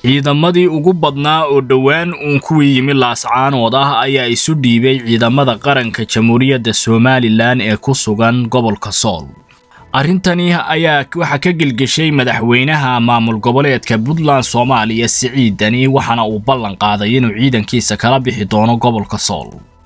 ciidamadii ugu badnaa oo dhowaan uun kuwii yimi laascaanood ah ayaa isu dhiibay ciidamada qaranka jamhuuriyadda somalilan ee ku sugan gobolka sool arrintani ayaa waxaa ka gelgeshay madaxweynaha maamul goboleedka puntland soomaaliya siciid dani waxaana uu ballan qaaday inuu ciidankiisa kala bixi doono gobolka sool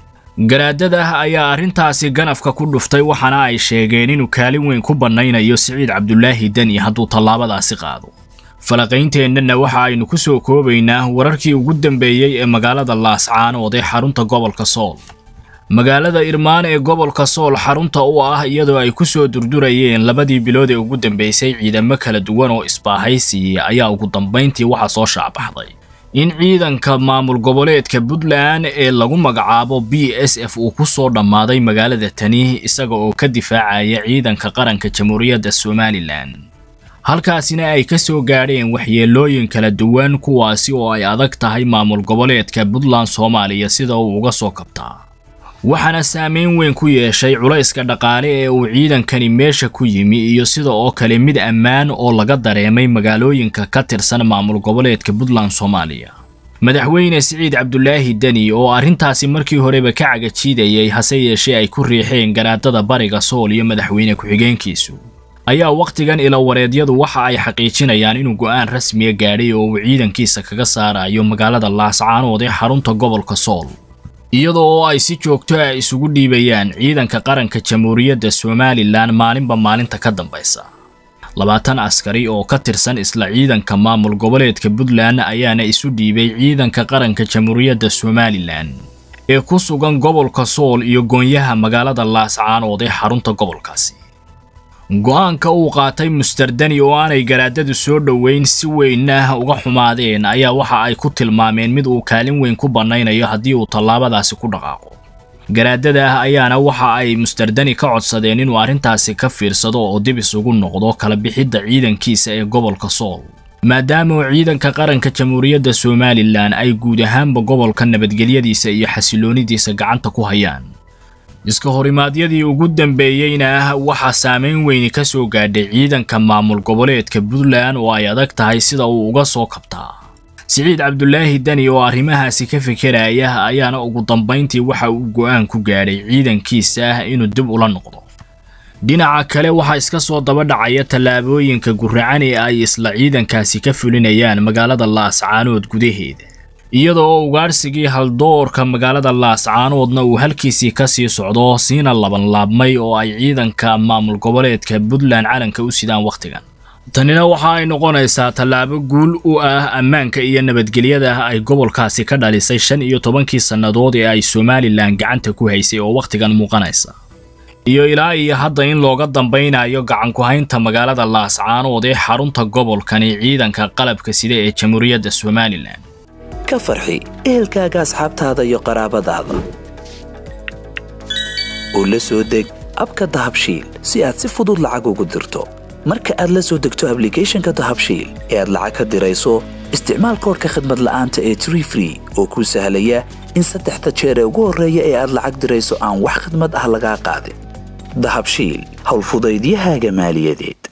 garaadada ayaa arrintaasi ganafka ku dhuftay waxaana ay sheegeen inuu kaalin weyn ku bannaynayo siciid cabdulaahi deni hadduu tallaabadaasi qaado falaqaynteenana waxa aynu ku soo koobaynaa wararkii ugu dambeeyey ee magaalada laascaanood ee xarunta gobolka sool magaalada irmaan ee gobolka sool xarunta u ah iyadoo ay ku soo durdurayeen labadii bilood ee ugu dambeysay ciidamo kala duwan oo isbaahaysiiyey ayaa ugu dambayntii waxaa soo shaabaxday in ciidanka maamul goboleedka puntland ee lagu magacaabo b s f uu ku soo dhammaaday magaalada tani isaga oo ka difaacaya ciidanka qaranka jamhuuriyadda somalilan halkaasina ay ka soo gaadheen waxyeelooyin kala duwan kuwaasi oo ay adag tahay maamul goboleedka puntland soomaaliya sida uu uga soo kabtaa waxaana saameyn weyn ku yeeshay culayska dhaqaale ee uu ciidankani meesha ku yimi iyo sida oo kale mid ammaan oo laga dareemay magaalooyinka ka tirsan maamul goboleedka puntland soomaaliya madaxweyne siciid cabdulaahi deni oo arrintaasi markii horeba ka cagajiidayay hase yeeshee ay ku riixeen garaadada bariga sool iyo madaxweyne ku-xigeenkiisu ayaa wakhtigan ilawareedyadu waxa ay xaqiijinayaan inuu go'aan rasmiya gaadhay oo uu ciidankiisa kaga saarayo magaalada laascaanood ee xarunta gobolka sool iyadoo oo ay si joogto ah isugu dhiibayaan ciidanka qaranka jamhuuriyadda somalilan maalinba maalinta ka dambaysa labaatan askari oo ka tirsan isla ciidanka maamul goboleedka puntland ayaana isu dhiibay ciidanka qaranka jamhuuriyadda somalilan ee ku sugan gobolka sool iyo goonyaha magaalada laascaanood ee xarunta gobolkaasi go'aanka uu qaatay mustardani oo aanay garaadadu soo dhoweyn si weynah uga xumaadeen ayaa waxa ay ku tilmaameen mid uu kaalin weyn ku bannaynayo haddii uu tallaabadaasi ku dhaqaaqo garaadada ah ayaana waxa ay mustardani ka codsadeen inuu arrintaasi ka fiirsado oo dib isugu noqdo kala bixidda ciidankiisa ee gobolka sool maadaama uu ciidanka qaranka jamhuuriyadda somalilan ay guud ahaanba gobolka nabadgelyadiisa iyo xasiloonidiisa gacanta ku hayaan iska horimaadyadii ugu dambeeyeyna waxaa saameyn weyni ka soo gaadhay ciidanka maamul goboleedka puntland oo ay adag tahay sida uu uga soo kabtaa siciid cabdulaahi deni oo arrimahaasi ka fekeraya ayaana ugu dambayntii waxa uu go'aan ku gaadhay ciidankiisa inuu dib ula noqdo dhinaca kale waxaa iska soo daba dhacaya tallaabooyinka guracan ee ay isla ciidankaasi ka fulinayaan magaalada laascaanood gudaheeda iyadoo oo ugaadhsigii haldoorka magaalada laascaanoodna uu halkiisii ka sii socdo siina labanlaabmay oo ay ciidanka maamul goboleedka puntland calanka u sidaan wakhtigan tanina waxa ay noqonaysaa tallaabo guul u ah ammaanka iyo nabadgelyada ay gobolkaasi ka dhalisay shan iyo tobankii sannadood ee ay somalilan gacanta ku haysay oo wakhtigan muuqanaysa iyo ilaa iyo hadda in looga dambaynayo gacanku-haynta magaalada laascaanood ee xarunta gobolkani ciidanka qalabka sida ee jamhuuriyadda somalilan ka farxi ehelkaaga asxaabtaada iyo qaraabadaada oo la soo deg abka dahabshiil si aad si fudud lacag ugu dirto marka aad la soo degto ablicathonka dahabshiil ee aad lacag ka dirayso isticmaal koorka khadmad la'aanta ee tree free oo kuu sahlaya in saddexda jeer ee ugu horreeya ee aad lacag dirayso aan wax khadmad ah lagaa qaadin dahabshiil howlfudaydiyahaaga maaliyadeed